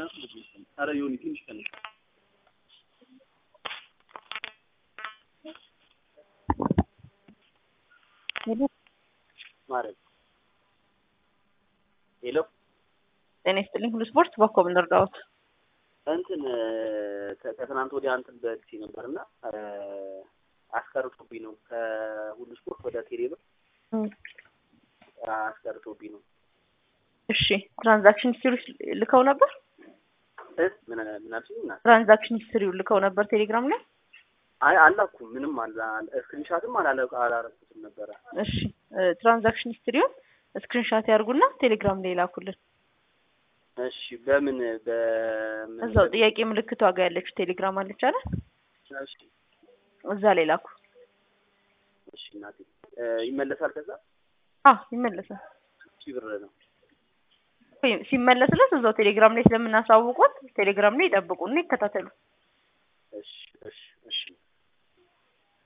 ኧረ ዮኒ ትንሽ ቀንስ። ሄሎ ማረግ ሄሎ ጤና ይስጥልኝ። ሁሉ ስፖርት በኮብ እንርዳዎት። እንትን ከ- ከትናንት ወዲያ እንትን በልቼ ነበር እና አስቀርቶብኝ ነው ከሁሉ ስፖርት ወደ ቴሌብር አስቀርቶብኝ ነው። እሺ ትራንዛክሽን ሂስትሪ ልከው ነበር። እ ምን ምን አልሽኝ? እና ትራንዛክሽን ሂስትሪው ልከው ነበር ቴሌግራም ላይ። አይ አላኩም ምንም አላ ስክሪንሻትም አላለ አላረኩትም ነበረ። እሺ ትራንዛክሽን ሂስትሪውን ስክሪንሻት ያርጉና ቴሌግራም ላይ ላኩልን። እሺ በምን በምን እዛው ጥያቄ ምልክቷ ጋር ያለችው ቴሌግራም አለች አይደል? እሺ እዛ ላይ ላኩ። እሺ እናቴ እ ይመለሳል ከዛ አ ይመለሳል። ሺህ ብር ነው። ወይ ሲመለስለት እዛው ቴሌግራም ላይ ስለምናሳውቁት ቴሌግራም ላይ ይጠብቁና ይከታተሉ። እሺ እሺ